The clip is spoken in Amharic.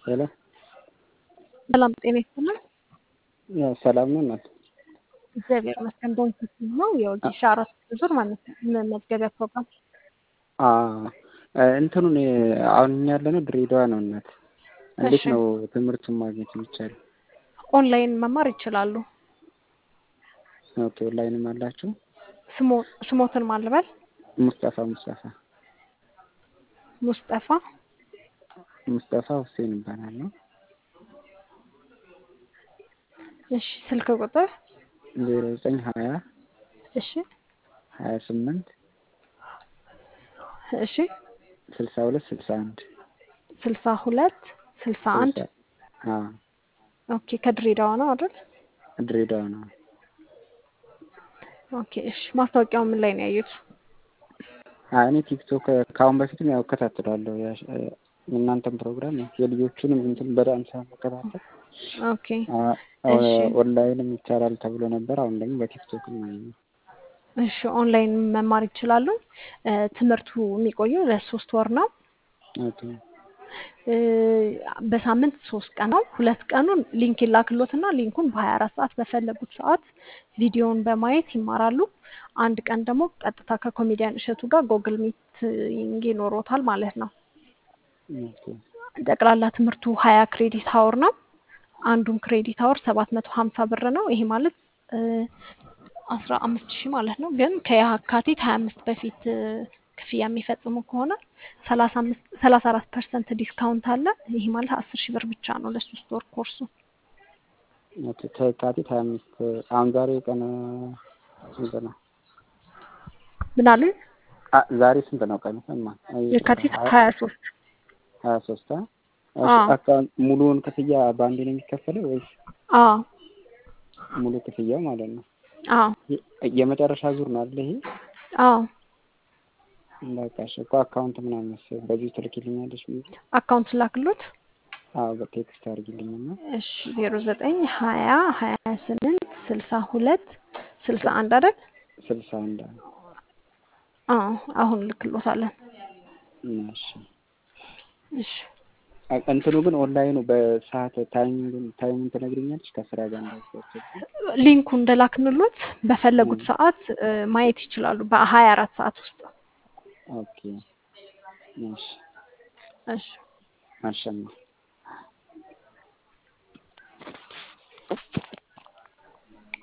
ሄሎ ሰላም ጤና ይስጥልን። ያው ሰላም ነው እናት እግዚአብሔር ይመስገን። በንስስ ነው የወጌሻ አራት ዙር ማለት ነው መመዝገቢያ ፕሮግራም አ እንትኑን አሁን እኛ ያለነው ድሬዳዋ ነው እናት። እንዴት እሺ። ነው ትምህርቱን ማግኘት የሚቻለው? ኦንላይን መማር ይችላሉ። ኦኬ ኦንላይንም አላችሁ? ስሞ- ስሞትን ማልበል ሙስጠፋ ሙስጠፋ ሙስጠፋ ሙስጠፋ ሁሴን ይባላል ነው እሺ። ስልክ ቁጥር ዜሮ ዘጠኝ ሀያ እሺ ሀያ ስምንት እሺ ስልሳ ሁለት ስልሳ አንድ ስልሳ ሁለት ስልሳ አንድ አ ኦኬ። ከድሬዳዋ ነው አይደል? ድሬዳዋ ነው። ኦኬ እሺ። ማስታወቂያው ምን ላይ ነው ያዩት? አ እኔ ቲክቶክ ከአሁን በፊትም ያው እከታተላለሁ ያሽ- የእናንተን ፕሮግራም የልጆቹንም እንትን በዳንስ መከታተል ኦኬ አ- እሺ ኦንላይንም ይቻላል ተብሎ ነበር። አሁን ደግሞ በቲክቶክ ነው። እሺ። ኦንላይን መማር ይችላሉ። እ፣ ትምህርቱ የሚቆየው ለሶስት ወር ነው። ኦኬ እ፣ በሳምንት ሶስት ቀን ነው። ሁለት ቀኑን ሊንክ ይላክሎትና ሊንኩን በሀያ አራት ሰዓት በፈለጉት ሰዓት ቪዲዮውን በማየት ይማራሉ። አንድ ቀን ደግሞ ቀጥታ ከኮሜዲያን እሸቱ ጋር ጎግል ሚቲንግ ይኖሮታል ማለት ነው። ኦኬ ጠቅላላ ትምህርቱ ሀያ ክሬዲት ሀወር ነው። አንዱን ክሬዲት ሀወር ሰባት መቶ ሀምሳ ብር ነው። ይሄ ማለት አስራ አምስት ሺህ ማለት ነው። ግን ከየካቲት ሀያ አምስት በፊት እ፣ ክፍያ የሚፈጽሙ ከሆነ ሰላሳ አምስት ሰላሳ አራት ፐርሰንት ዲስካውንት አለ። ይሄ ማለት አስር ሺህ ብር ብቻ ነው ለሶስት ወር ኮርሱ። ኦኬ ከየካቲት ሀያ አምስት አሁን ዛሬ ቀን ስንት ነው? ምን አሉ? አ ዛሬ ስንት ነው ቀኑ? እማ የካቲት ሀያ ሶስት ሀያ ሶስት አዎ አካውንት ሙሉውን ክፍያ በአንዴ ነው የሚከፈለው ወይስ አዎ ሙሉ ክፍያው ማለት ነው? አዎ የ- የመጨረሻ ዙር ነው አይደል ይሄ? አዎ በቃ እሺ እኮ አካውንት ምናምን በዚህ ትልኪልኛለሽ ብዬ አካውንት ላክሎት። አዎ በቴክስት አድርጊልኝና እሺ ዜሮ ዘጠኝ ሀያ ሀያ ስምንት ስልሳ ሁለት ስልሳ አንድ አይደል? ስልሳ አንድ አዎ አሁን ልክሎታለን። እሺ እሺ አ- እንትኑ ግን ኦንላይኑ በሰዓት ታይሚንግ ታይሙን ትነግሪኛለሽ ከስራ ጋር እንዳይወሰድ ሊንኩ እንደላክንሎት በፈለጉት ሰዓት እ፣ ማየት ይችላሉ በሀያ አራት ሰዓት ውስጥ። ኦኬ እሺ እሺ አሸማ